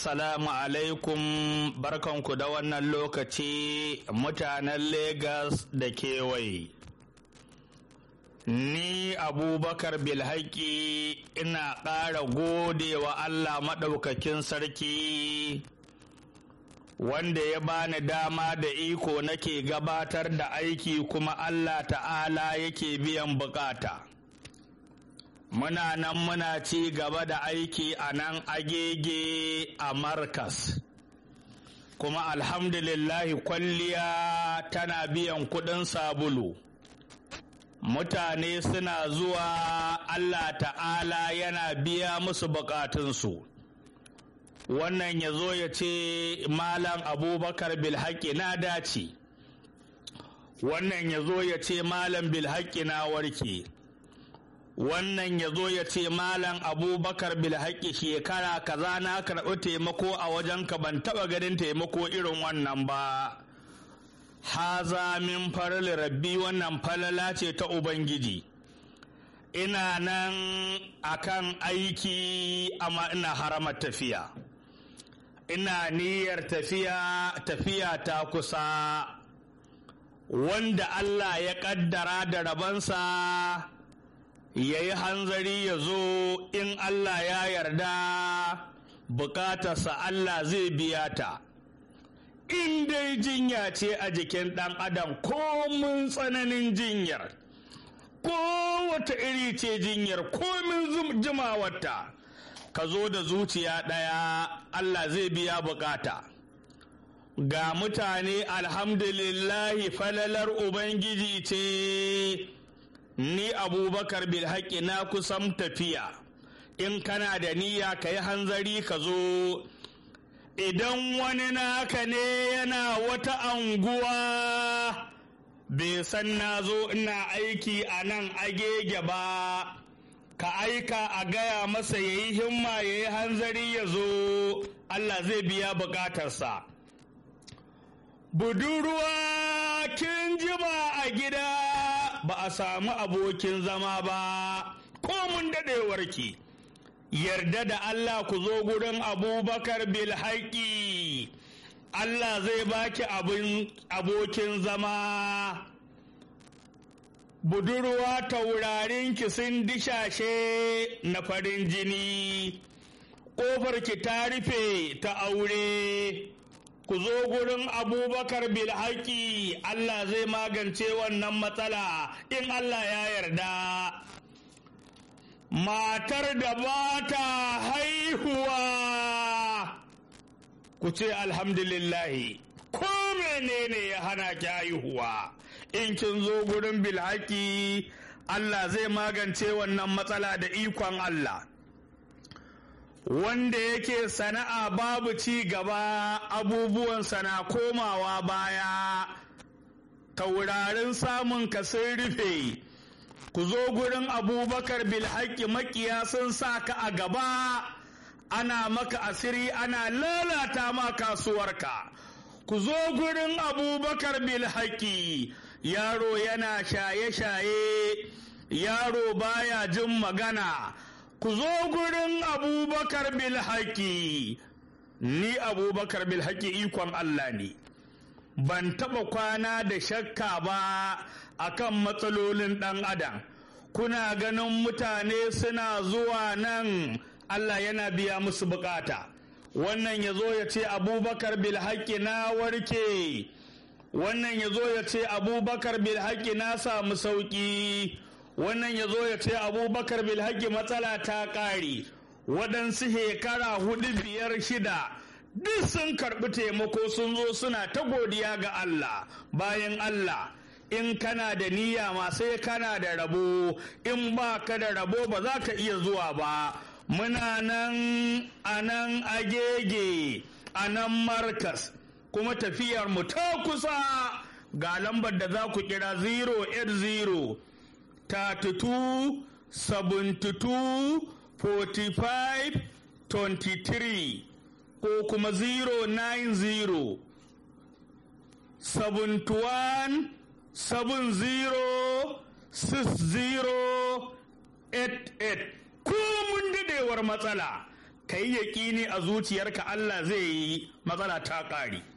Assalamu alaikum barkanku da wannan lokaci mutanen Legas da kewaye. Ni Abubakar Bilhaki ina ƙara gode wa Allah maɗaukakin sarki wanda ya bani dama da iko nake gabatar da aiki kuma Allah ta'ala yake biyan bukata. muna nan muna ci gaba da aiki a nan agege a markas kuma alhamdulillahi kwalliya tana biyan kudin sabulu mutane suna zuwa allah ta'ala yana biya musu bukatunsu wannan ya zo ya ce malam abubakar bilhaki na dace wannan ya zo ya ce malam bilhaki na warke wannan ya zo ya ce malam abubakar bilhaƙi shekara kaza na karɓi taimako a wajenka ban taɓa ganin taimako irin wannan ba haza min faril rabbi wannan falala ce ta ubangiji ina nan akan aiki amma ina haramar tafiya ina niyyar tafiya tafiya ta kusa wanda allah ya ƙaddara da rabansa ya yi hanzari ya zo in Allah ya yarda bukatarsa Allah zai biya ta in dai jinya ce a jikin ɗan adam komin tsananin jinyar ko wata iri ce jinyar komin jimawarta ka zo da zuciya ɗaya Allah zai biya bukata ga mutane alhamdulillahi falalar ubangiji ce ni abubakar bilhaƙi na kusan tafiya in kana da niyya ka yi hanzari ka zo idan wani naka ne yana wata anguwa bai san na zo ina aiki a nan agege ba ka aika a gaya masa ya yi himma ya yi hanzari ya zo allah zai biya bukatarsa budurwa kin jima a gida ba a samu abokin zama ba ko mun daɗewarki yarda da Allah ku zo gurin abubakar bilhaƙi Allah zai baki abokin zama budurwa taurarinki sun dishashe na farin jini ƙofarki ta rufe ta aure ku zo gurin abubakar bilhaki Allah zai magance wannan matsala in Allah ya yarda matar da ba ta haihuwa ku ce alhamdulillahi ko menene ya hana ki haihuwa in kin zo gurin bilhaki Allah zai magance wannan matsala da ikon Allah wanda yake sana'a babu ci gaba abubuwan sana komawa baya taurarin samun ka sun rufe ku zo gurin abubakar bilhaki makiya sun sa ka a gaba ana maka asiri ana lalata ma kasuwarka ku zo gurin abubakar bilhaki yaro yana shaye-shaye yaro baya jin magana ku zo gurin abubakar bilhaki ni abubakar bilhaki ikon Allah ne ban taɓa kwana da shakka ba akan matsalolin ɗan adam kuna ganin mutane suna zuwa nan Allah yana biya musu bukata wannan ya zo ya ce abubakar bilhaki na warke wannan ya zo ya ce abubakar bilhaki na samu sauƙi wannan ya zo ya ce abubakar bilhaki matsala ta ƙare waɗansu shekara hudu biyar shida duk sun karɓi taimako sun zo suna ta godiya ga Allah bayan Allah in kana da niyya ma sai kana da rabo in ba ka da rabo ba za ka iya zuwa ba muna nan a nan agege a nan markas kuma tafiyar mu ta kusa ga lambar da za ku kira 080 32 72 45 23 ko kuma 090 71 70 60 88 ko mun dadewar matsala ka yi yaƙini a zuciyarka Allah zai yi matsala ta ƙare